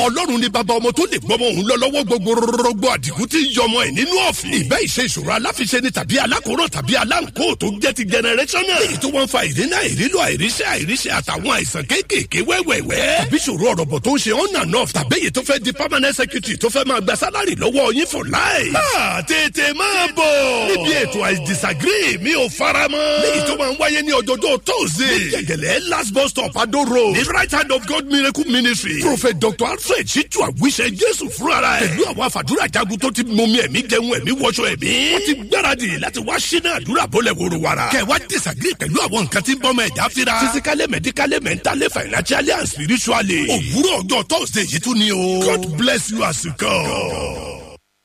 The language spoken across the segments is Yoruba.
ọlọ́run ni bàbá ọmọ tó lè gbọ́mọ òun lọ lọ́wọ́ gbogbo rọgbọ àdìgún tí ń yọmọ ẹ̀ nínú ọ̀fìn. ìbẹ́ ìṣe ìṣòro aláfiṣe ni tàbí alákòóràn tàbí aláǹkó tó jẹ́ ti generational. èyí tó wọ́n fa ìdínà ìrílò àìríṣẹ́ àìríṣẹ́ àtàwọn àìsàn kéékèèké wẹ́wẹ́wẹ́. tàbí ìṣòro ọ̀rọ̀bọ̀ tó ń ṣe on and off tàbí èyí tó fẹ́ di permanent secretary tó fẹ́ máa gba sálárì lọ́wọ́ yín for life. máa tètè máa bọ̀. níbi ètò I disagree mi ò fara mọ́. léyìí tó máa ń wáyé ní ọjọ́jọ́ tóòzè. ní gẹ̀gẹ̀lẹ̀ last bus stop Ado road. ní right hand of God miracle ministry. prophet dr alfred ṣíjú àwíṣẹ jésù fúnra rẹ̀. pẹ̀lú àwọn àfàdúrà jagun tó ti mọmi ẹ̀mí jẹun ẹ̀mí wọṣọ ẹ̀mí. wọ́n ti gbáradì láti wá ṣínà àdúrà bọ́lẹ̀ wòrò wàrà. kẹ̀ wá disagree pẹ̀lú àwọn nǹkan tí ń bọ́mọ ẹ̀dá fira. physically medically mentally financially and spiritually. òwúrọ̀ ọjọ́ thursday yìí tún ni o. God bless you as you come.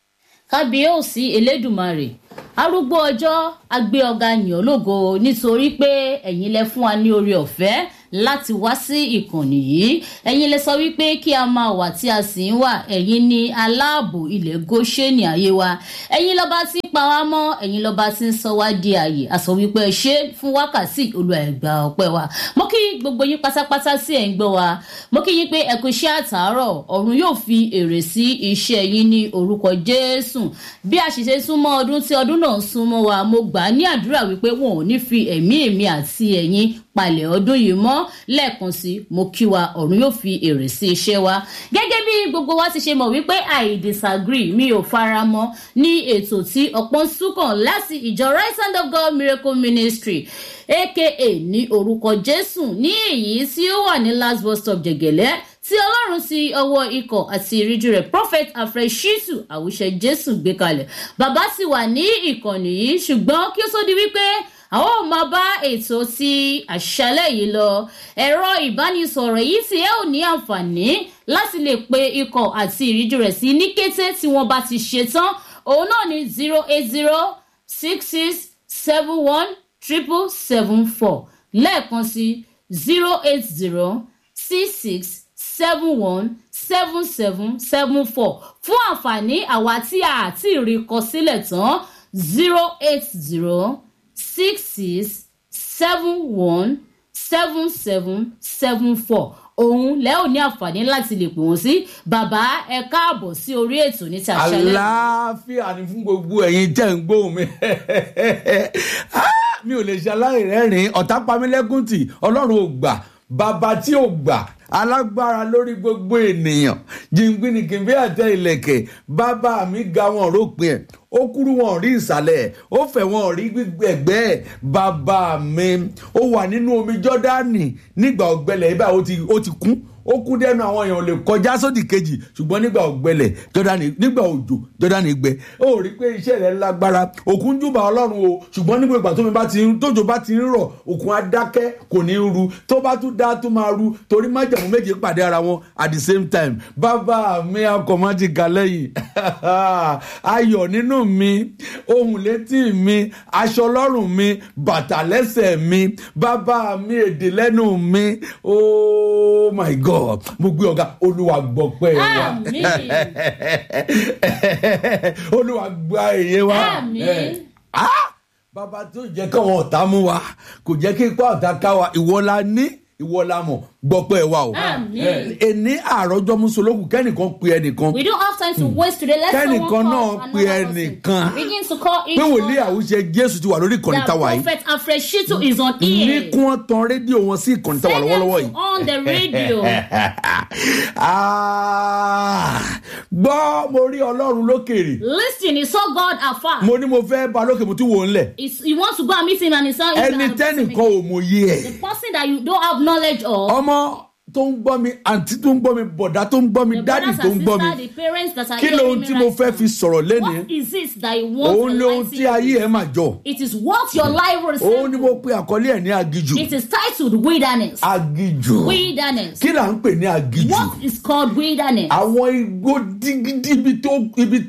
kábíyèsí elédùmarè arúgbó ọjọ́ agbé ọ̀gá yàn lógo nítorí pé ẹ̀yin lẹ fún wa ní oore ọ̀fẹ́ láti wá sí ìkànnì yìí ẹ̀yin lẹ sọ wípé kí a máa wà tí a sì ń wà ẹ̀yin ní aláàbò ilẹ̀ goshenì ayé wa ẹ̀yin lọ́ba tí ń pa wá mọ́ ẹ̀yin lọ́ba tí ń sọ wá di àyè àsọ wípé ẹ ṣe fún wákàtí olúwa ẹ̀gbà ọpẹ́ wa mo kí gbogbo yín pátápátá sí ẹ̀ ń gbọ́ wa mo kí yín pé ẹ kú iṣẹ́ àtàárọ̀ ọ̀run yóò fi èrè sí iṣẹ́ yín ní orúkọ jésù bí a ṣe ṣe súnmọ́ ọdún tí ọdún náà ń súnmọ́ wa mo gbà á ní àdúrà wípé wọn ò ní fi ẹ̀mí èmi àti ẹ̀yin palẹ̀ ọdún yìí mọ́ lẹ́ẹ̀kan sí mo kí wa ọ̀run yóò fi èrè sí iṣẹ́ wa gẹ́gẹ́ bí gbogbo wa ti ṣe mọ̀ wípé i disagree mi ò fara mọ́ ní ètò tí ọ̀pọ̀ ń súnkàn láti ìjọ right hand of god miracle ministry aka ní orúkọ jésù ní èyí tí ó wà ní last bus stop jẹ̀gẹ̀lẹ́ tí ọlọ́run ti ọwọ́ ikọ̀ àti ìríjú rẹ̀ prophet alfred shitu àwùṣe jésù gbé kalẹ̀ bàbá ti wà ní ìkànnì yìí ṣùgbọ́n kí ó tó di wípé àwọn ò máa bá ètò ti àṣálẹ̀ yìí lọ ẹ̀rọ ìbánisọ̀rọ̀ yìí tí ẹ ò ní àǹfààní láti lè pe ikọ̀ àti ìríjú rẹ̀ sí ní kété tí wọ́n bá ti ṣe tán òun náà ní zero eight zero six six seven one triple seven four lẹ́ẹ̀kan sí zero eight zero six six seven one seven seven seven four fún àǹfààní àwa tí a ti rí kọ sílẹ̀ tán zero eight zero six six seven one seven seven seven four òun lẹ́ ò ní àǹfààní láti lè pè wọ́n sí bàbá ẹ káàbọ̀ sí orí ètò ní tàṣálẹ̀. àlàáfíà ni fún gbogbo ẹ̀yin tẹ̀ ń gbóhùn mi mi ò lè ṣe aláìrẹ́rìn ọ̀tá pamílẹ́kùn tì ọlọ́run ò gbà bàbá tí ò gbà alágbára lórí gbogbo ènìyàn jìngbìnìkìnbí àtẹ ìlẹ̀kẹ̀ bàbá mi ga wọn rópin ẹ̀ ó kúrú wọn rí ìsàlẹ̀ ẹ̀ ó fẹ̀ wọn rí gbẹ̀gbẹ́ ẹ̀ bàbá mi ó wà nínú omi jọ́dánì nígbà ọ̀gbẹ́lẹ̀ ibà ó ti ó ti kún ó kún dẹnu àwọn èèyàn lè kọjá sódì kejì ṣùgbọ́n nígbà ọ̀gbẹ́lẹ̀ jọ́dánì nígbà òjò jọ́dánì gbẹ ó rí pé iṣẹ́ rẹ̀ lágbára òkun júbà ọlọ́run o ṣùgbọ́n nígbà ìgbà tómi bá ti ń tójò bá ti ń rọ̀ òkun á dákẹ́ kò ní í ru tó bá tún dá tó máa ru torí májàmú méje pàdé ara wọn at the same time bàbá mi akọ̀mọ́ ti kà lẹ́yìn ayọ̀ nínú mi ohun létí mi aṣọ lọ́rùn mi bàtà lẹ́sẹ̀ mi bàbá mi èdè lẹ́nu mi oh my god mo gbé ọ̀gá olúwa gbọ́ pẹ́ wa Àmín. olúwa gba èyí wa Àmín. Eh, ah, bàbá tó jẹ́ káwọn ọ̀tá mú wa kò jẹ́ kí ipá ọ̀tá ká wa ìwọ la ní ìwọ la mọ̀ gbọ́ pẹ́ wa o Àmín. ẹni àròjọ musolókù kẹ́nìkan pe ẹnìkan we don't have time to waste today let's Kẹ́nìkan someone náà call pe another person. ẹnìkan. begin to call each pé wòlíì other. àwùjẹ jésù ti wà lórí ìkànnì the táwa yìí prophet alfred shitu is on ní ear kí wọ́n tan rédíò wọn sí ìkànnì táwa Send them lọ́wọ́lọ́wọ́ to yìí. on the radio Ah, gbọ́ mo rí ọlọ́run lókèrè listen he saw god afar mo ní mo fẹ́ ba lókè mo tún wò ó ńlẹ̀ He's- he wants to go and meet him and he saw him ẹni tẹ́nìkan ò mòye ẹ̀ the person that you don't have knowledge of ọmọ tó ń gbọ́ mi àǹtí tó ń gbọ́ mi bọ̀dá tó ń gbọ́ mi the dádì brothers tó ń and gbọ́ sisters mi the parents that are kí hearing lohun me tí mo right fẹ́ now. fi sọ̀rọ̀ lénìí what is it that you want òun to ni ohun tí ayé ẹ̀ máa jọ it is what your life will òun ni mo resemble pe àkọlé ẹ̀ ní agijù it is titled wilderness agijù wilderness kí là ń pè ní agijù what is called wilderness àwọn igbó dígídí ibi tó ibi tí ó tó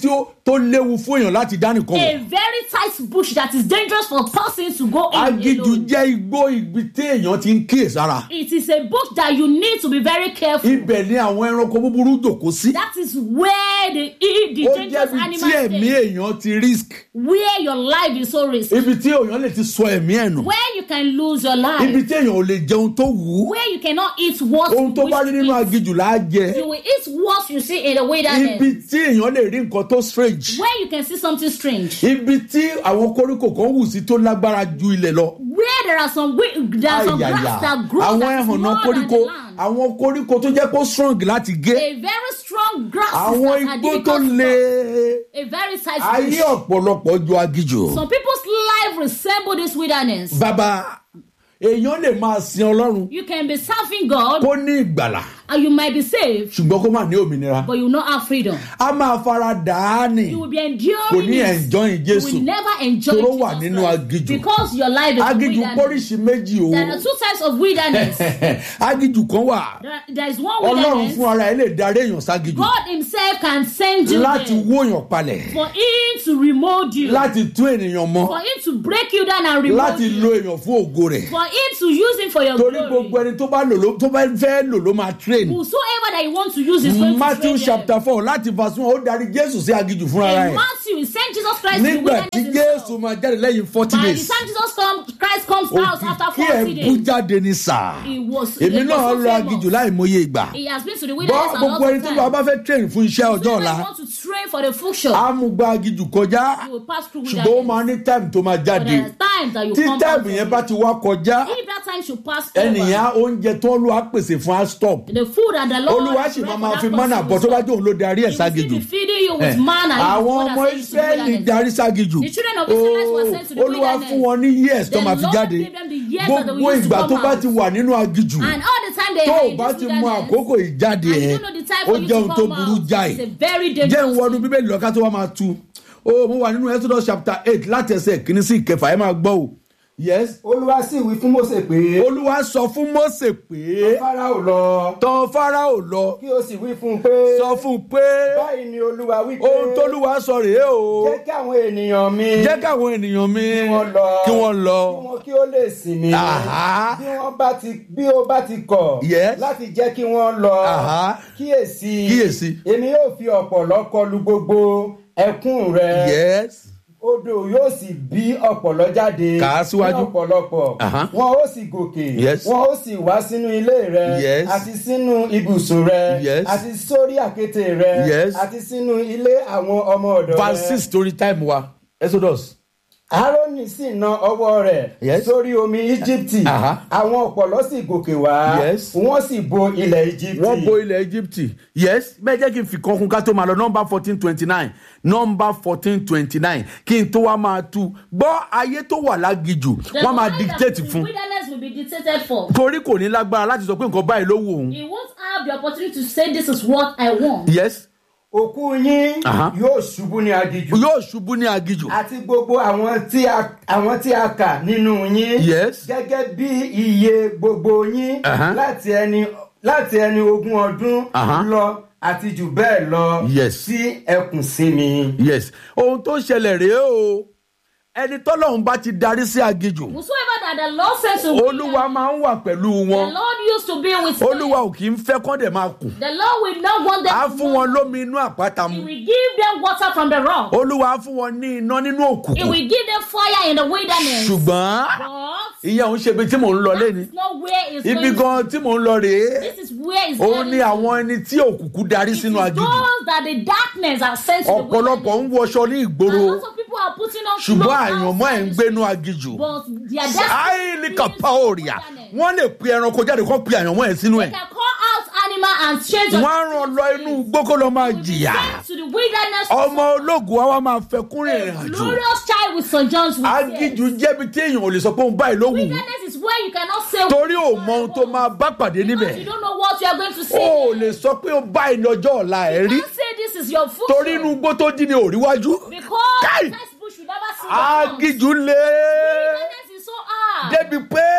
tó léwu fún èèyàn láti dánìkan A wọ̀. very tight bush that is dangerous for a person to go in agíjù alone. jẹ́ igbó ibi tí èèyàn ti ń kíyèsára. It is a bush that you need to be very careful. ibẹ̀ ni àwọn ẹranko búburú jòkó sí. That is where the, e- the ó dangerous jẹ́bi tí animals ẹ̀mí stay. èèyàn ti risk. Where your life is so risky. ibi tí èèyàn lè ti sọ ẹ̀mí ẹ̀ nù. Where you can lose your ibi life. tí èèyàn ò lè jẹun tó wù ú. Where you cannot eat what ohun tó you bá wish rí to nínú eat. agíjù là á jẹ. You will eat what you see in the wilderness. ibi tí èèyàn lè rí nǹkan tó strange. Where you can see something strange. ibi tí àwọn koríko kan wù sí tó lágbára ju ilẹ̀ lọ. Where there are some wi- there are some Ayaya. grass that grow àwọn that is ẹhànnà more than koríko the land. àwọn koríko tó jẹ́ kó strong láti gé. A very strong grass àwọn that are igbó tó difficult to le. A very tight ayé bush. ọ̀pọ̀lọpọ̀ ju agíjù. Some people's life resemble this wilderness. bàbá èèyàn lè máa sin ọlọ́run You can be serving God kó ní ìgbàlà and you might be saved, ṣùgbọ́n kó má ní òmìnira. but you will not have freedom. a máa fara dà á nì. You will be kò enduring ní it. enjoying You Jésù. will never enjoy Toró Jesus wà nínú Christ aginjù. because your life is a agíjù wilderness. pọ́ríṣi méjì o. There are two types of wilderness. agíjù kan wà There, there is one ọlọ́run wilderness. fún ara ẹ̀ lè darí èèyàn ságíjù God Himself can send you láti there wó èèyàn palẹ̀ for Him to remold you, láti tún ènìyàn mọ́ for Him to break you down and remold láti you, lo èèyàn fún ògo rẹ̀ for Him to use Him for your torí glory. gbogbo ẹni tó bá lò ló tó bá fẹ́ lò ló máa train. Whosoever that you want to use is going Matthew to train them. chapter four láti verse one ó darí Jésù sí agíjù fúnra In rẹ̀ Matthew, he sent Jesus Christ to the nígbà wilderness tí himself. Jésù máa jáde lẹ́yìn forty By the days time Jesus come, Christ comes out after òkìkí ẹ̀ 40 bú days. jáde ní sáà He was, èmi he was náà so lọ famous. agíjù láì mọye ìgbà He has been to the bọ́ wilderness a gbogbo lot ẹni of tó lọ times. bá fẹ́ train fún iṣẹ́ ọjọ́ So ọ̀la if you want to train for the future, á mú gba agíjù kọjá you will pass through ṣùgbọ́n ó wilderness. máa ní time tó máa But jáde there are times that you tí come time out yẹn of bá it. ti wá kọjá If that time should pass over, ẹnìyàn oúnjẹ tó lù á pèsè fún á stop the food that the Lord olúwa has sì prepared máa for máa that fi person mánà will bọ̀ tó bá stop. jẹ́ òun ló darí ẹ̀ He will still ságejù be feeding you with manna. if àwọn God ọmọ has sent you to the israẹli wilderness. darí ságejù The children of Israel were sent to the olúwa wilderness. fún wọn ní years tó The máa fi Lord jáde gave them the years that they gbogbo will use to ìgbà come tó bá out. ti wà nínú agijù And all the time they tó are o in bá this ti mú wilderness, àkókò ìjáde and you ẹ don't know the time ó for you jẹ́ to ohun tó come burú out. jáì It's a very jẹ́ ń dangerous wọnú thing. bíbélì lọ́ka tó wá máa tu o mo wà nínú exodus chapter eight láti ẹsẹ̀ kìíní sí ìkẹfà ẹ máa gbọ́ o yes olúwa sì wí fún mose pé olúwa sọ fún mose pé farao lọ tọ̀ farao lọ kí o sì wí fún un pé sọ fún un pé báyìí ni olúwa wí pé ohun tólúwa sọ rèé o jẹ́ kí àwọn ènìyàn mi jẹ́ káwọn ènìyàn mi kí wọ́n lọ kí wọ́n lọ kí wọn kí ó lè sìn mí Àhá. bí wọ́n bá ti bí ó bá ti kọ̀ Yes. láti jẹ́ kí wọ́n lọ Àhá. kíyèsí Kíyèsí. èmi yóò fi ọ̀pọ̀lọ́ kọlu gbogbo ẹkún rẹ yes odò yóò sì bí ọ̀pọ̀lọ́ jáde Kà á síwájú. ní ọ̀pọ̀lọpọ̀ Àhá. wọn ó sì gòkè Yes. wọn ó sì wá sínú ilé rẹ Yes. àti sínú ibùsùn rẹ Yes. àti sórí àkéte rẹ Yes. àti sínú ilé àwọn ọmọ ọ̀dọ̀ verse rẹ six torí time wa exodus aaroni sì na ọwọ́ rẹ̀ Yes. sórí omi íjíbítì Àhá. àwọn ọ̀pọ̀lọ́ sì gòkè wá Yes. wọ́n sì bo ilẹ̀ íjíbítì wọ́n bo ilẹ̀ egypt yes bẹ́ẹ̀ jẹ́ kí n fi kan kún ká tó máa lọ nọ́mbà fourteen twenty nine nọ́mbà fourteen twenty nine kí n tó wá máa tu gbọ́ ayé tó wà lágijù The wọ́n máa life dictate that the fún wilderness will be dictated for. torí kò ní lágbára láti sọ pé nǹkan báyìí ló wù òun He won't have the opportunity to say this is what I want. yes òkú yín Àhá. yóò ṣubú ní agijù yóò ṣubú ní agijù àti gbogbo àwọn tí a àwọn tí a kà nínú yín Yes. gẹ́gẹ́ bí iye gbogbo yín Àhá. láti ẹni láti ẹni ogún ọdún Àhá. lọ àti jù bẹ́ẹ̀ lọ Yes. sí ẹkùn sí mi. yes ohun tó ṣẹlẹ̀ rèé o ẹni tọ́lọ́run bá ti darí sí agijù Whosoever that the Lord sends to olúwa máa ń wà pẹ̀lú the wọn Lord used to be with them. olúwa ò kì í fẹ́ kọ́ dẹ̀ máa kù The Lord will not want them á to fún want. wọn lómi inú àpáta He mu will give them water from the rock. olúwa á fún wọn ní iná nínú He òkùnkùn will give them fire in the wilderness. ṣùgbọ́n But ìyẹn òun ṣe ibi tí mò ń lọ lẹ́ni it's not where it's ibi going to. gan tí mò ń lọ rèé This is where it's òun going ni to. àwọn ẹni tí òkùnkùn darí It is sínú agijù those that the darkness are sent to the ọ̀pọ̀lọpọ̀ wilderness. ń wọṣọ ní A ìgboro lot of people are putting on ṣùgbọ́n clothes àyànmọ́ ẹ̀ ń outside gbénú agijù But their destiny áìlì is kàpá òrìà wilderness. wọ́n lè pe ẹranko jáde kó pe àyànmọ́ ẹ̀ sínú ẹ̀ They can call out animal and change wọ́n á ràn lọ inú igbó kó lọ máa jìyà Sent to the wilderness. ọmọ ológun wa wá máa fẹ́ kún ìrìn àjò Glorious child with St. John's will say. agijù jẹ́bi tí èèyàn ò lè sọ pé òun báyìí ló wù ú Wilderness is where you cannot say. torí ò mọ ohun tó máa bá pàdé Because níbẹ̀ you don't know what you are going to say. o ò lè sọ pé ó báyìí ní ọjọ́ ọ̀la ẹ̀ rí You can't say this is your food. torí inú igbó tó dín ní òríwájú Because Kai! the textbook should never see the front. agijù lé Wilderness is so hard. débi pé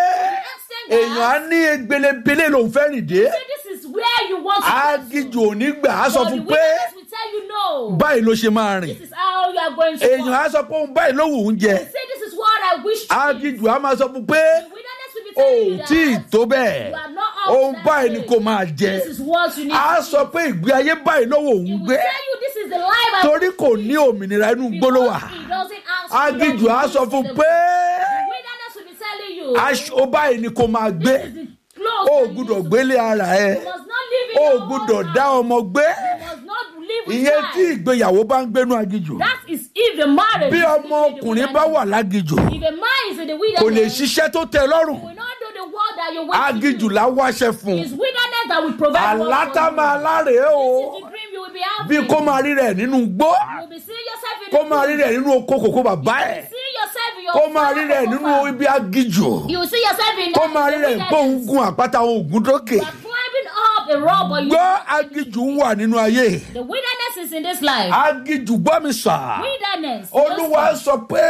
èèyàn á ní egbelebele lòún fẹ́ rìn dé Say this is where you want to get to. agijù ò ní gbà á sọ But the fún pé wilderness will tell you no. go. báyìí ló ṣe máa rìn This is how you are going to èèyàn walk. á sọ pé òun báyìí ló wù ú jẹ Say this is what I wish to be. ágìjù á máa sọ fún un pé The wilderness will be o telling you ò that tí ì tó bẹ́ẹ̀ you are not up ohun to that báyìí ni stage. kò máa jẹ This is what you need á to sọ pé ìgbé ayé báyìí ló wù He òun will gbé tell you this is the life I torí kò ní òmìnira inú gbóló wà Because he doesn't ask ágìjù you á not sọ to fún do un the- pé The wilderness will be telling you. aṣọ báyìí ni kò máa gbé This is the clothes o ò that you gbúdọ̀ need to- gbélé ara ẹ You must not live in o ò your gbúdọ̀ own dá house. ọmọ gbé You must not live with ìyẹn tí wife. ìgbéyàwó bá ń gbénú agijù That is if the marriage. bí is ọmọ living in the ọkùnrin bá wilderness. wà lágijù If a man is in the kò lè wilderness, ṣiṣẹ́ tó tẹ́ ẹ lọ́rùn he will not do the work that you're waiting agijù to do. là wáṣẹ fún It's wilderness that will provide work àlátá for you. máa láre o This is the dream you will be bí having. kó máa rí rẹ̀ nínú gbó You will be seeing yourself in kó the máa rí rẹ̀ nínú oko kòkó bàbá ẹ̀ See yourself in your kó máa rí rẹ̀ farm. nínú ibi agijù You will see yourself in kó máa rí the rẹ̀ pé òun wilderness. gun àpáta òun ògùn dókè You are climbing up a rock, but you, gbọ́ agijù wà nínú ayé the wilderness is in this life. agijù gbọ́ mi sà Wilderness. olúwa Lord sọ pé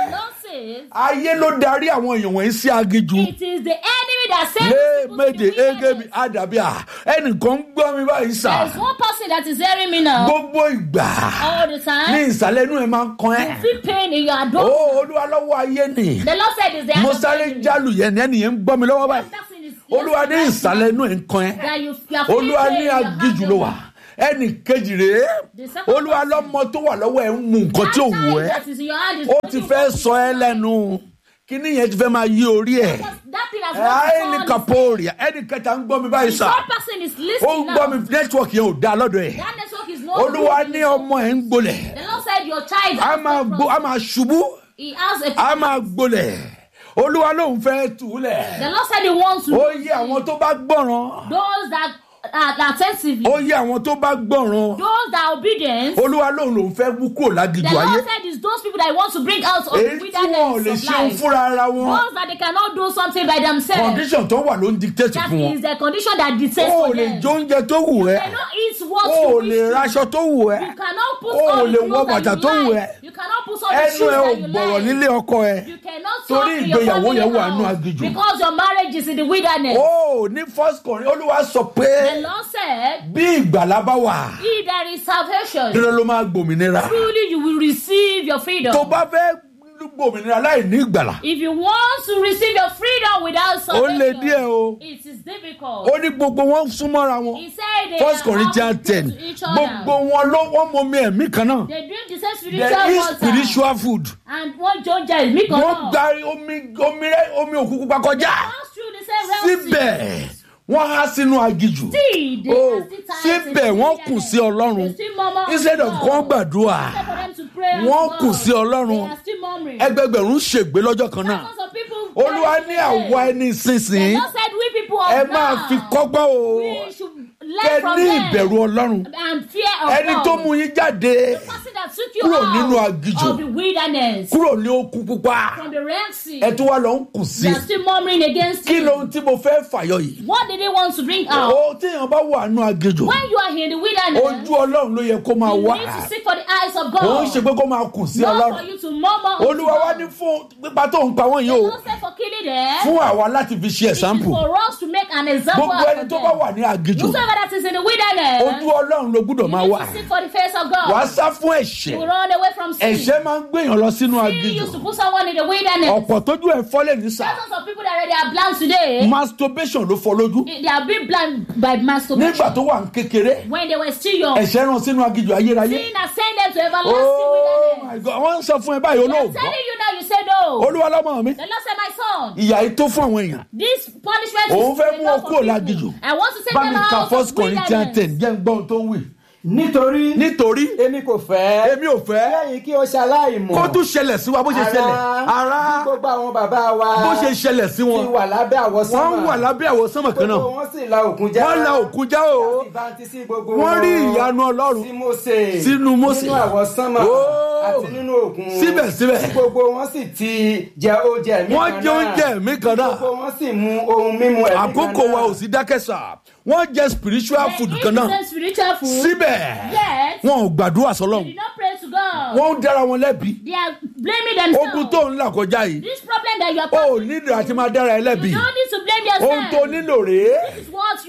says, ayé ló darí àwọn èèyàn wọ̀nyí sí agijù It is the enemy that sends lé people to méje the égebi wilderness. àdàbíà ẹnìkan ń gbọ́ mi báyìí sà There is one person that is hearing me now gbogbo ìgbà all the ní time. ìsàlẹ̀ inú ẹ̀ máa ń kan ẹ́ You feel pain in your ó abdomen. olúwa lọ́wọ́ ayé nì The Lord said is the mo hand of sáré enemy. jálù yẹn ní ẹnìyẹn ń gbọ́ mi lọ́wọ́ báyìí That person is olúwa ní ìsàlẹ̀ inú ẹ̀ ń kan ẹ́ that you, you are feeling olúwa pain ní in your agijù ló wà abdomen. ẹnì kejì rèé The second olúwa person. lọ́mọ tó wà lọ́wọ́ ẹ̀ ń mu nǹkan tí ò That wù child ẹ́ that is in your hand is ó making ti you fẹ́ want to sọ ẹ́ die. lẹ́nu kíní yẹn ti fẹ́ máa yí orí ẹ̀ That thing has àìní not kaporia ẹnì kẹta ń gbọ́ mi báyìí The sà third person is ó ń listening gbọ́ mi now. nẹ́tíwọ̀kì yẹn ò dáa lọ́dọ̀ ẹ̀ That network is not olúwa good. ní ọmọ ẹ̀ ń gbolẹ̀ The Lord said your child a has máa no gbó a problem. máa ṣubú He has a a máa gbolẹ̀ olúwa lòun fẹ́ tù ú lẹ̀ The Lord said he wants to ó yẹ àwọn tó bá gbọ́ràn those that are attentive, ó yẹ àwọn tó bá gbọ́ràn those that are obedient. olúwa lòun lòun fẹ́ mú kúrò The lágìjù ayé Lord said it's those people that he wants to bring out of the èyí tí wọn ò lè wilderness of ṣeun life. fúnra ara wọn Those that they cannot do something by themselves. condition tó wà ló ń dictate That fún wọn is the condition that dictates o ò for lè them. jẹ oúnjẹ tó wù ẹ́ You cannot eat what o you ò wish lè to. raṣọ tó wù ẹ́ You cannot put O ò on lè the wọ clothes bàtà that tó you wù like. ẹ́. You cannot put on the ẹnu shoes ẹ ò that you gbọ̀rọ̀ like. nílé ọkọ ẹ You cannot Torí talk in your ìgbéyàwó family yẹn wà nínú house aginjù. because your marriage is in the wilderness. o ní first Corinthians olúwa sọ pé The Lord said, bí ìgbàlá bá wà He that is salvation, dandan ló máa gbòmìnira truly you will receive your freedom. tó bá fẹ́ gbòmìnira láì ní ìgbàlà If you want to receive your freedom without ó lè salvation, díẹ̀ o it is difficult. ó ní gbogbo wọn súnmọ́ra wọn He said they first are Corinthians opposite ten to each other. gbogbo wọn ló wọ́n mọ omi ẹ̀mí kan náà They drink the same there spiritual is water. spiritual food And one Georgia is me wọ́n gba omi omi rẹ omi òkú pupa kọjá Pass through the same realm. síbẹ̀ wọ́n há sínú agijù Still, they Oh, are still tired síbẹ̀ in the wọ́n wilderness. kù sí ọlọ́run They still murmur instead of unto kán God. gbàdúrà Instead for them to pray unto wọ́n God, kù sí ọlọ́run They are still murmuring. ẹgbẹgbẹ̀rún ṣègbé lọ́jọ́ kan náà Thousands of people olúwa perish ní today. àwa ẹni The ìsinsìnyí Lord said we people ẹ of máa now, fi kọ́gbọ́n o we should kẹ learn from ní them ìbẹ̀rù ọlọ́run and fear of ẹni God. tó mú yín jáde The person that took you kúrò out nínú aginjù. of the wilderness kúrò ní okú pupa from the Red Sea. ẹ tún wá lọ ń kù sí They are still murmuring against kí you. lóhun tí mo fẹ́ fàyọ yìí What did they want to bring out? ó téèyàn bá wà nù agejò When you are in the wilderness, ojú ọlọ́run ló yẹ kó máa you wá need to seek for the eyes of òun God. ṣe pé kó máa kù sí Not for ọlọ́run you to murmur. unto olúwa wá God. ní fún pípa tó ń pa wọ́n yìí The o Lord said for killing them. fún àwa láti fi ṣe It is ẹ̀sánpù for us to make an example gbogbo out ẹni of tó them. bá wà ní agejò Whosoever that is in the wilderness, ojú ọlọ́run ló gbúdọ̀ you máa need wà to seek for the face of wà á God. sá fún To ẹ̀ṣẹ̀ run away from sin. ẹ̀ṣẹ̀ máa ń gbèyàn lọ sínú Sin agejò used to put someone in the wilderness. ọ̀pọ̀ tójú ẹ̀ fọ́lẹ̀ ní sà Thousands of people that already are blind today, masturbation ló fọ́ lójú they are being blind by masturbation. nígbà tó wà ní kékeré When they were still young, ẹ̀ṣẹ̀ rán sínú agejò ayérayé sin has sent them to everlasting oh wilderness. my god wọ́n ń sọ fún ẹ báyìí I'm olóògbọ́ telling you now, you say no. olúwa lọ́mọ mi The Lord said, my son, ìyà yìí tó fún àwọn èèyàn this punishment Òun is fẹ́ mú enough wọn for kúrò people. lágijù. I want to take bá them mi ka out first of corinthians wilderness. ten jẹ́ ń gbọ́ ohun tó ń wì nítorí nítorí èmi kò fẹ́ èmi ò fẹ́ lẹ́yìn kí o ṣaláìmọ̀ kó tún ṣẹlẹ̀ sí wa bó ṣe ṣẹlẹ̀ ara bí gbogbo àwọn bàbá wa bó ṣe ṣẹlẹ̀ sí ti wọn wà lábẹ́ àwọsánmà wọ́n wà lábẹ́ àwọ̀ sánmọ̀ kan náà gbogbo wọn sì la òkun já wọ́n la òkun já o ìbántí sí gbogbo wọ́n rí wọn ìyanu ọlọ́run sí Mósè Sínú Mósè. nínú àwọsánmà Oh. àti nínú òkun Síbẹ̀síbẹ̀. tí gbogbo wọn sì ti jẹ oúnjẹ mi wọ́n jẹ oúnjẹ mi kan náà gbogbo wọn sì mu ohun mímu ẹ̀mí kan àkókò wa ò sí dákẹ́ sà wọ́n jẹ spiritual They food eat kan the náà same spiritual food. síbẹ̀ Yet, wọn ò gbàdúrà they sọlọ́run did not pray to God. wọ́n ń dára wọn lẹ́bi They are blaming themselves. ogun tó ń là kọjá yìí This problem that you are o ò passing nílò àti máa dára ẹ lẹ́bi You don't need to blame yourself. ohun tó nílò rèé This is what you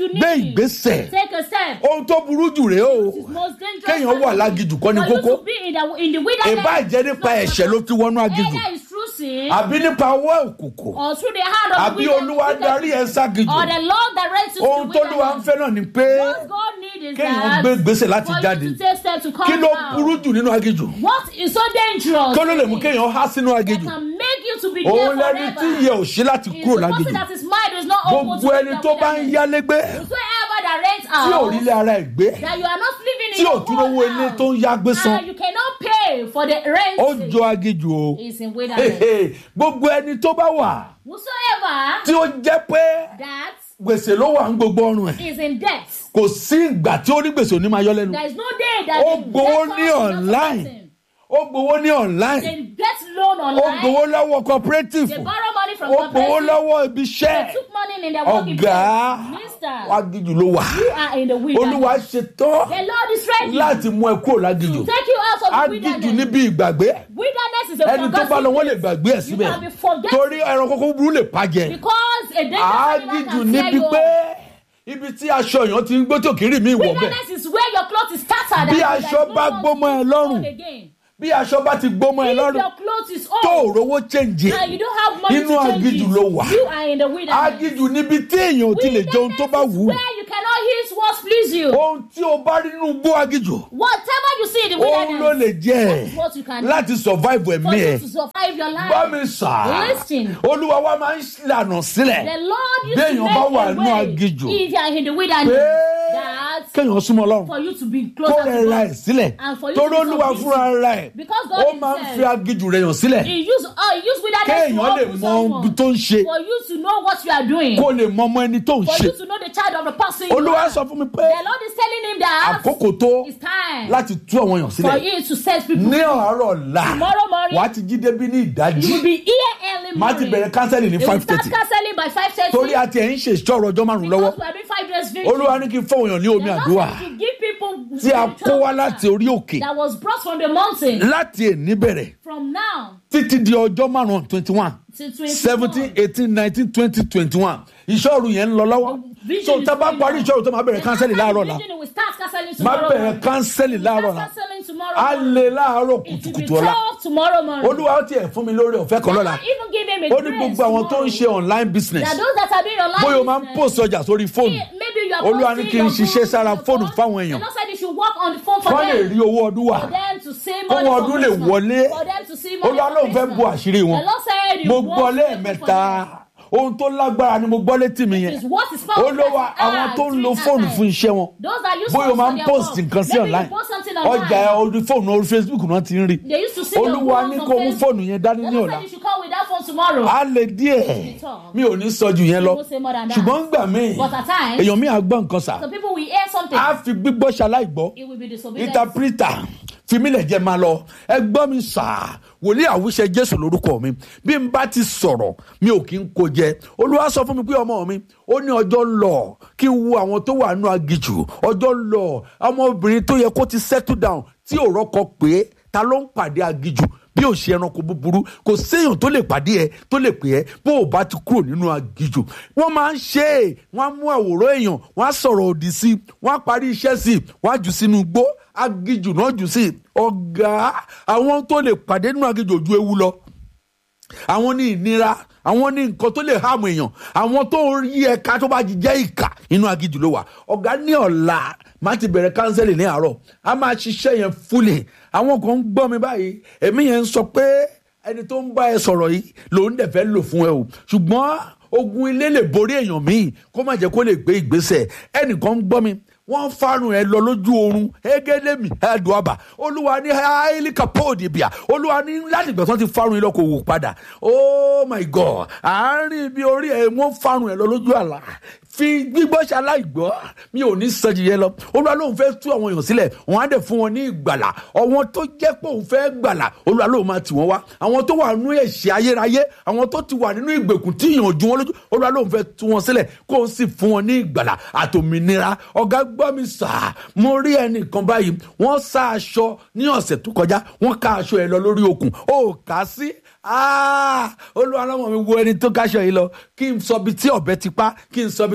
you need. gbé ìgbésẹ̀ Take a step. ohun tó burú jù rèé o It's most dangerous. kéèyàn wà lágìjù kọ́ ni For you kókó to be in the, in the wilderness. ìbá jẹ́ nípa ẹ̀ṣẹ̀ ló fi wọnú agìjù Either it's through sin àbí nípa ọwọ́ òkùnkùn or through the hand of àbí the olúwa wilderness. darí ẹ ságìjù Or the Lord directs you to ohun the tó lúwa ń wilderness. fẹ́ náà ni pé What God needs is kéèyàn that gbé ìgbésẹ̀ láti for jáde. you to take steps to come kí ló out. burú jù nínú agìjù What is so dangerous? kí ló lè mú kéèyàn há sínú that agìjù can make you to be òun there lẹni forever. tí ìyẹ ò sí láti Is kúrò the person lágìjù that his mind is not open gbogbo to ẹni the tó bá ń wilderness. yálégbé Whosoever that rents tí ò out rí ilé ara ẹ̀ gbé that you are not living in tí ò your tún owó own ilé house tó ń yá gbé san and you cannot pay for the rent ó jọ agìjù o is in wilderness. Hehe, gbogbo ẹni tó bá wà Whosoever tí ó jẹ́ pé that gbèsè ló wà ń gbogbo ọrùn ẹ̀ is in debt kò sí ìgbà tí ó ní gbèsè òní máa yọ lẹ́nu there is no day that ó the gbowó debtor ní will not online support him. ó gbowó ní online They get loan ó online. gbowó lọ́wọ́ cooperative They borrow money from ó gbowó cooperative. lọ́wọ́ ibi iṣẹ́ They took money in their working ọ̀gá place. Mister, agìjù ló wà you are in the wilderness. olúwa ṣetán The Lord is ready láti mú ẹ kúrò lágìjù to take you out of the agìjù wilderness. níbi ìgbàgbé Wilderness is a ẹni tó bá lọ wọ́n lè gbàgbé ẹ̀ You síbẹ̀ can be forgetful torí ẹran kókó burú lè pàjẹ́ because a dangerous animal agìjù can tear níbi you pé up. ibi tí aṣọ èèyàn ti ń gbé tí òkèrè mi wọ̀ bẹ́ẹ̀ Wilderness is where your cloth is scattered. Bí and there is aṣọ no bá one gbó mọ́ ẹ to lọ́rùn, hold again. bí aṣọ bá ti gbó mọ́ ẹ If lọ́rùn your cloth is tó ò old rówó chẹ́ǹjì and you don't have money inú to change agìjù it, ló wà you are in the wilderness. agìjù níbi tí èèyàn ò ti lè jẹun tó bá wù ú Where you cannot eat what please you. ohun tí o bá rí nínú gbó agìjù Whatever you see in the òun ló wilderness, lè jẹ is what you can láti survive for ẹ̀mí you ẹ̀ to survive your life. bá mi sà Listen. olúwa wa máa ń lànà sílẹ̀ The Lord used Béèyàn to bá make wà a nínú way aginjù, if you are in the wilderness pé that kéèyàn súnmọ́ ọlọ́run for you to be kó closer rẹ̀ to ra ẹ̀ God. sílẹ̀ And for you torí to be olúwa submissive. fúnra rẹ̀ Because God ó máa ń himself- fi agìjù rẹ̀ yàn sílẹ̀ He use uh, he use wilderness to kéèyàn lè open mọ ohun someone tó ń ṣe for you to know what you are doing. kó lè mọ ọmọ ẹni tó ń For ṣe you to know the child of the person you olúwa are. sọ fún mi pé The Lord is telling him that àkókò tó it's time láti tú àwọn èèyàn for sílẹ̀ you to set people ní free. ọ̀rọ̀ ọ̀la Tomorrow morning, wàá ti jí débi ní ìdájí You will be here early má ti morning. bẹ̀rẹ̀ kánsẹ́lì ní They will five start thirty counseling by five thirty. torí a ti ẹ̀ ń ṣe ìṣòro ọjọ́ márùn-ún lọ́wọ́ Because we are doing five days vigil. olúwa ní kí n fọwọ́n èèyàn ní omi The Lord àdúrà said to give people tí a spiritual kó wá water láti orí òkè that was brought from the mountain. láti èní bẹ̀rẹ̀ From now títí di ọjọ́ márùn-ún twenty one to twenty. seventeen eighteen nineteen twenty twenty one ìṣòro yẹn ń lọ lọ́wọ́ Vigil so is tá a bá going parí on. ìṣòro tó máa bẹ̀rẹ̀ kánsẹ́lì láàárọ̀ la We start counseling máa tomorrow. bẹ̀rẹ̀ morning. kánsẹ́lì láàárọ̀ Start la counseling tomorrow. á morning. lè láàárọ̀ It will be kùtùkùtù ọ̀la tough tomorrow morning. olúwa ó tiẹ̀ fún mi lórí ọ̀fẹ́ kan lọ́la Even give him a ó ní grace gbogbo àwọn tó ń ṣe tomorrow. online business That those that are doing online bóyá o máa ń business, post ọjà sórí fóònù Maybe you are Olúwa ní posting kí n your ṣiṣẹ́ goods sára on the fóònù phone. fáwọn èèyàn. The Lord said you should work on the phone for kọ́ lè them. rí owó ọdún wà For them to see Kó money wọn for ọdún lè Christmas. wọlé. For them to see money olúwa for lóun fẹ́ Christmas. bu àṣírí wọn The Lord said you mo want gbọ́ to lẹ́ẹ̀mẹ́ta ohun tó lágbára ni mo gbọ́ létí mi yẹn It's what is powerful olówó as àwọn art, tó ń lo three fóònù art. fún iṣẹ́ wọn Those that use bóyá o phones máa for ń their post work. nǹkan sí Maybe online you post something online. ọjà ẹ orí fóònù orí facebook náà ti ń rí They used to see your olúwa phones ní on kó mú Facebook. fóònù yẹn dání The ní Lord ọ̀la said you should come with that phone tomorrow. á lè díẹ̀ talk. mi ò ní sọ ju yẹn lọ You won't say more than that. ṣùgbọ́n gbà mí But at times, èèyàn mi à gbọ́ nǹkan sà some people will hear something. á fi gbígbọ́ ṣaláìgbọ́ It will be disobedient. interpreter fìmílẹ̀ jẹ́ máa lọ ẹgbọ́n mi sà wòlíì àwùṣe jésù lórúkọ mi bí n bá ti sọ̀rọ̀ mi ò kí n kó jẹ olúwa sọ fún mi pé ọmọ mi ó ní ọjọ́ ń lọ kí n wo àwọn tó wà nù agijù ọjọ́ ń lọ ọmọbìnrin tó yẹ kó ti settle down tí ò rọ́kọ pé ta ló ń pàdé agijù bí ò ṣe ẹranko búburú kò séèyàn tó lè pàdé ẹ tó lè pè ẹ bó o bá ti kúrò nínú agijù wọn máa ń ṣe é wọn á mú àwòrán èèyàn wọn á sọ̀rọ̀ òdì sí i wọn á parí iṣẹ́ sí i wọn á jù sínú igbó agijù náà jù sí i ọ̀gá àwọn tó lè pàdé nínú agijù ojú ewu lọ àwọn ní ìnira àwọn ní nǹkan tó lè hàmù èèyàn àwọn tó yí ẹ̀ka tó bá jẹ́ ìkà inú agijù ló wà ọ̀gá ní ọ̀la má ti bẹ̀rẹ̀ kánsẹ́lì ní àárọ̀ a máa ṣiṣẹ́ yẹn fúlẹ̀ àwọn kan ń gbọ́ mi báyìí èmi yẹn ń sọ pé ẹni tó ń bá ẹ sọ̀rọ̀ yìí lòun dẹ̀ fẹ́ lò fún ẹ o ṣùgbọ́n ogun ilé lè borí èèyàn míì kó má jẹ́ kó lè gbé ìgbésẹ̀ ẹnìkan ń gbọ́ mi wọ́n fárun ẹ lọ lójú oorun egedemi ẹdùnàbà olúwa ní hailika póòdì bíà olúwa ní láti ìgbà tí wọ́n ti fárun yín lọ kò wò padà oh my god àárín ibi orí ẹ wọ́n fárun ẹ lọ lójú àlá fi gbígbọ́ ṣaláìgbọ́ mi ò ní sọ jìyẹn lọ olúwa lóun fẹ́ tú àwọn èèyàn sílẹ̀ wọ́n á dẹ̀ fún wọn ní ìgbàlà ọ̀wọ́n tó jẹ́ pé òun fẹ́ gbàlà olúwa lóun máa tì wọ́n wá àwọn tó wà nínú ẹ̀ṣẹ̀ ayérayé àwọn tó ti wà nínú ìgbèkùn tí ìyàn ju wọn lójú olúwa lóun fẹ́ tú wọn sílẹ̀ kó o sì fún wọn ní ìgbàlà àtòmìnira ọ̀gá gbọ́ mi sà mo rí ẹnìkan báyìí wọ́n sá aṣọ ní ọ̀sẹ̀ tó kọjá wọ́n ká aṣọ ẹ̀ lọ lórí okùn ó kà á sí olúwa lọ́mọ mi wo ẹni tó káṣọ yìí lọ kí n sọ bí tí ọ̀bẹ ti pa kí n sọ bí tó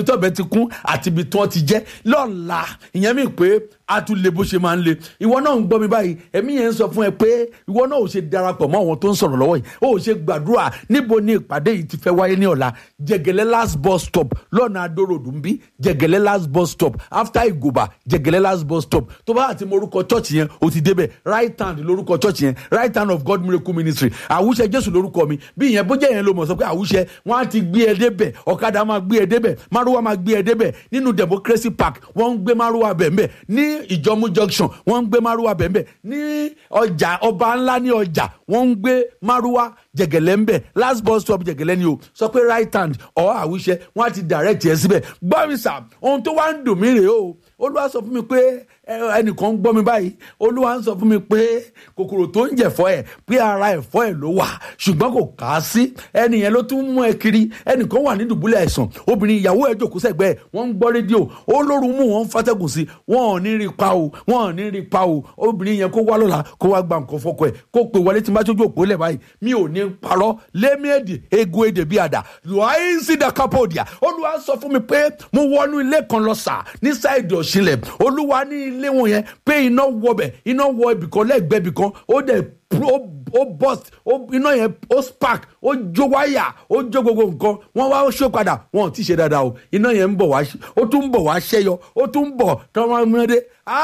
tọ́bẹ̀ ti kún àti ibi tí wọ́n ti jẹ́ lọ́la ìyẹn mi pé a tún le bó ṣe máa ń le ìwọ náà ń gbọ́ mi báyìí ẹ̀mí yẹn ń sọ fún ẹ pé ìwọ náà ò ṣe darapọ̀ mọ́ àwọn tó ń sọ̀rọ̀ lọ́wọ́ yìí ó ṣe gbàdúrà níbo ni ìpàdé yìí ti fẹ́ wáyé ní ọ̀la jẹgẹlẹ last bus stop lọ́nà adórodù ń bí jẹgẹlẹ last bus stop after ìgòbà jẹgẹlẹ last bus stop tó bá àti morúkọ church yẹn o ti débẹ̀ right hand lórúkọ church yẹn right hand of god miracle ministry àwùṣe jésù lórúkọ mi bí ìyẹn bó jẹ́ yẹn ló mọ̀ sọ pé àwùṣe wọ́n á ti gbé ẹ débẹ̀ ọ̀kadà máa gbé ẹ débẹ̀ márùwá máa gbé ẹ débẹ̀ nínú democracy park wọ́n ń gbé márùwá bẹ̀ẹ̀bẹ̀ ní ìjọmú junction wọ́n ń gbé márùwá bẹ̀ẹ̀bẹ̀ ní ọjà ọba ńlá ní ọjà wọ́n ń gbé márùwá jẹgẹlẹ ń bẹ last bus stop jẹgẹlẹ ni o sọ pé right hand ọ àwùṣe wọn á ti direct yẹn síbẹ̀ gbọ́ mi sà ohun tó wá ń dùn mí rèé o olúwa sọ fún mi pé ẹnìkan ń gbọ́ mi báyìí olúwa ń sọ fún mi pé kòkòrò tó ń jẹ̀fọ́ ẹ̀ pé ara ẹ̀fọ́ ẹ̀ ló wà ṣùgbọ́n kò kà á sí ẹnì yẹn ló tún mú ẹ kiri ẹnìkan wà ní dùbúlẹ̀ àìsàn obìnrin ìyàwó ẹ̀ jòkó sẹ́gbẹ́ ẹ̀ wọ́n ń gbọ́ rédíò ó lóru mú wọn fàtẹ́gùn sí wọn ò ní rí pa o wọn ò ní rí pa o obìnrin yẹn kó wá lọ́la kó wá gba nǹkan fọkọ ẹ̀ kó pè wọlé tí n bá tójú òpó lẹ̀ báyìí mi ò ní parọ́ lémièdè ego èdè bí àdá yòóyìn sí dakapodia olúwa sọ fún mi pé mo wọnú ilé kan lọ sà ní sáìdì ọ̀ṣinlẹ̀ olúwa ní ilé wọn yẹn pé iná wọbẹ̀ iná wọ ibìkan lẹ́gbẹ̀ẹ́ ibìkan ó dẹ̀ ó burst iná yẹn ó spark ó jó wáyà ó jó gbogbo nǹkan wọn wá ṣó padà wọn ò tí ì ṣe dáadáa o iná yẹn ń bọ̀ wá ó tún ń bọ̀ wá ṣẹ́yọ ó tún ń bọ̀ tọ́mọdé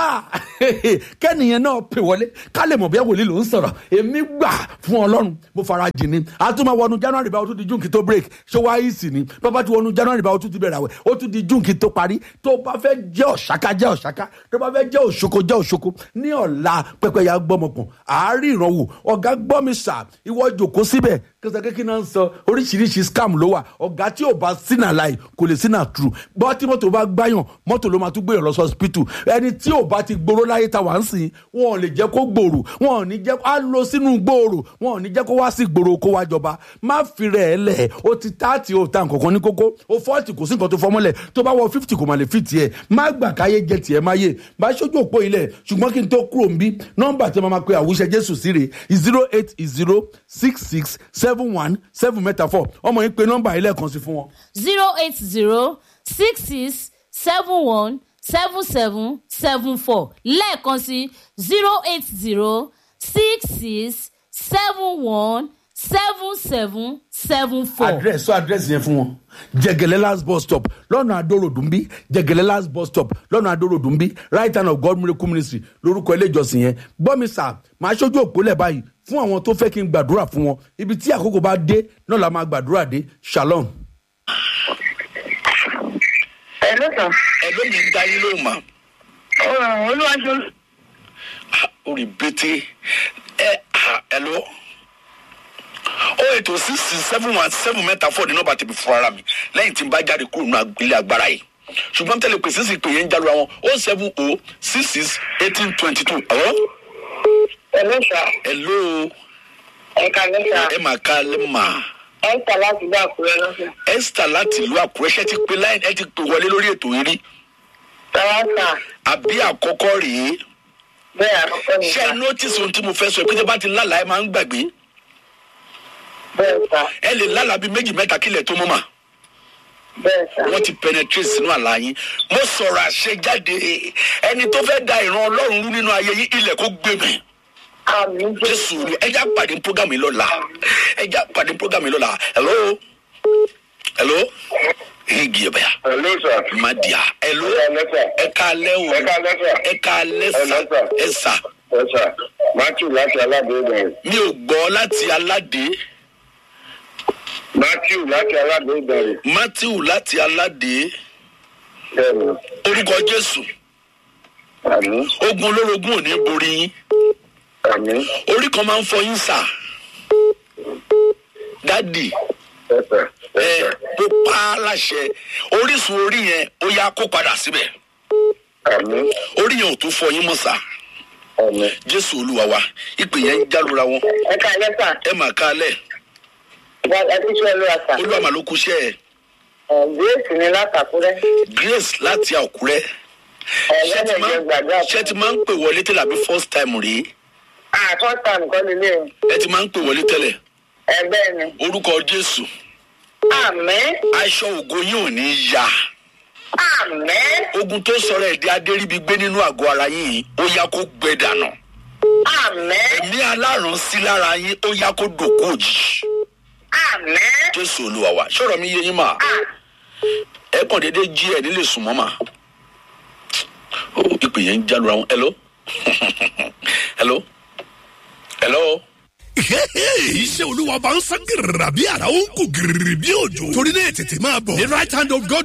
kẹ́nìyàn náà pè wọlé ká lè mọ̀ bí wòlíì ló ń sọ̀rọ̀ èmi gbà fún ọlọ́run mo fara jì ní a tún máa wọnú january báwo tún di june kí tó break ṣé wá yìí sì ni bàbá tí wọnú january báwo tún ti bẹ̀rẹ̀ àwẹ̀ ó tún di june kí tó parí tó bá fẹ́ jẹ́ ọ̀ṣáká jẹ́ ọ̀ṣáká tó bá fẹ́ jẹ́ òṣoko jẹ́ òṣoko ní ọ̀la pẹ́pẹ́yà gbọ́mọkàn àárín ìrànwọ́ ọ̀gá gbọ́ mi sà ìwọ jòkó síbẹ̀ kẹsàn kékeré náà ń sọ oríṣiríṣi scam ló wà ọ̀gá tí ò bá sínà láì kò lè sínà true bọ́ tí mọ́tò bá gbáyàn mọ́tò ló máa tún gbéyàn lọ sí hospital ẹni tí ò bá ti gbòòrò láyé ta wà ń sìn wọn ò lè jẹ́ kó gbòòrò wọn ò ní jẹ́ á lọ sínú gbòòrò wọn ò ní jẹ́ kó wá sí gbòòrò kó wá jọba má fi rẹ̀ ẹ́ lẹ̀ o ti táàtì o ta nǹkan kan ní kókó o fọ́ọ̀tì kò sí nǹkan tó fọmọ́lẹ̀ tó bá wọ fifty kò má lè fi tiẹ̀ má gbà káyé jẹ tiẹ̀ má yé bá ṣojú òpó ilẹ̀ ṣùgbọ́n kí n tó kúrò ń bí nọ́mbà tí a máa pe àwùjẹ jésù sí rè zero eight zero six six seven one seven mẹ́ta four ọmọ yín pe nọ́mbà ilé kan sí fún wọn. zero eight zero six six seven one seven seven seven four lẹ́ẹ̀kan sí zero eight zero six six seven one seven seven seven four. address sọ address yẹn fún wọn jẹgẹlẹ last bus stop lọ́nà adórodùnbí jẹgẹlẹ last bus stop lọ́nà adórodùnbí right hand of god miracle ministry lórúkọ ilé ìjọsìn yẹn gbọ́ mi sà máa ṣojú òpólẹ̀ báyìí fún àwọn tó fẹ́ kí n gbàdúrà fún wọn ibi tí àkókò bá dé náà la máa gbàdúrà dé shalom. ẹ ló sàn. ẹ ló ní dá yín lóhùn mà olúwaṣọ ó rí bété ẹ ẹ lọ ó ètò six six seven one seven mẹ́ta fọ́ ní nọ́mbà tèmi fún ara mi lẹ́yìn tí n bá jáde kúrò nínú ilé agbára yìí ṣùgbọ́n tẹ́lẹ̀ pé sísì pé yẹn ń jálu àwọn ó seven o six six eighteen twenty two ọ̀rọ̀ ẹ ló sà ẹ ló ẹ kà ló sà ẹ máa ká lẹ́ mà ẹ ń tà láti gbà kúrẹ́ lọ́sẹ̀. esther láti ìlú àkúrẹ́ ṣẹ́ ti pé láì ẹ ti pè wọlé lórí ètò yìí rí tàwa sà àbí àkọ́kọ́ rèé bẹ́ẹ̀ àkọ́kọ́ ni ṣé sà ẹ notice ohun tí mo fẹ́ sọ ẹ pé tí a bá ti lálàá ẹ máa ń gbàgbé bẹ́ẹ̀ sà ẹ lè lálàá bíi méjì mẹ́ta kílẹ̀ tó mọ́ mà. bẹ́ẹ̀ sà wọ́n ti penetrate sínú àlá yín mo sọ̀rọ̀ àṣejáde ẹni tó fẹ́ da ìran ọlọ́run rú nínú ayé yín ilẹ̀ kó gbé mi àmì jésù jésù rí ẹjá pàdé program yìí lọ́la ẹjá pàdé program yìí lọ́la hello hello igi ẹ̀bẹ̀yà Hello, sir. madia hello Hello, sir. ẹ ká lẹ́ o Ẹ káalẹ́, sir. ẹ ká lẹ́ sà Hello, sir. ẹ sà Ẹ sà, Matthew láti Aládé-Ìdànrè. mi ò gbọ́ láti aládé Matthew láti Aládé-Ìdànrè. matthew láti aládé Bẹ́ẹ̀ni, orúkọ jésù àmì, ogun olórogún ò ní borí yín àmì, orí kan máa ń fọ yín sà dádì ẹ̀sà, ẹ ẹ̀sà, mo pa á láṣẹ orísun orí yẹn ó yá kó padà síbẹ̀ àmì, orí yẹn ò tún fọ yín mọ́ sà àmì. jésù olúwa wa ìpè yẹn ń jálura wọn ẹ kà lẹ́ sà ẹ mà ká lẹ̀ ẹ ti ṣe olúwa sà olúwa mà ló kú iṣẹ́ ẹ̀ ẹ grace ni látàkúrẹ́ grace láti àkúrẹ́ ẹ ṣé ti lẹ́nu máa ìjọ gbàgbà ṣé ti máa ń pè wọlé tẹ́lẹ̀ àbí first time rèé àtọ́ta nǹkan lílé o ẹ ti máa ń pè wọlé tẹ́lẹ̀ ẹ bẹ́ẹ̀ ni orúkọ jésù àmì aṣọ ògo yín ò ní yá Àmín. ogun tó sọ̀rọ̀ ẹ̀dí adéríbi gbé nínú àgọ́ ara yín yìí ó yá kó gbẹ dànù Àmín. ẹ̀mí alárùn sí lára yín ó yá kó dòkó òjijì Àmín. jésù olúwa wa ṣọ̀rọ̀ mi yé yín mà ẹ kàn déédé jí ẹ nílé sùn mọ́ mà ó ìpè yẹn ń jálura wọn hello hello hello. iṣẹ́ olúwa bá ń sán gírìrì bí ara ó ń kú gírìrì bí òjò torí náà tètè máa bọ̀ the right hand of God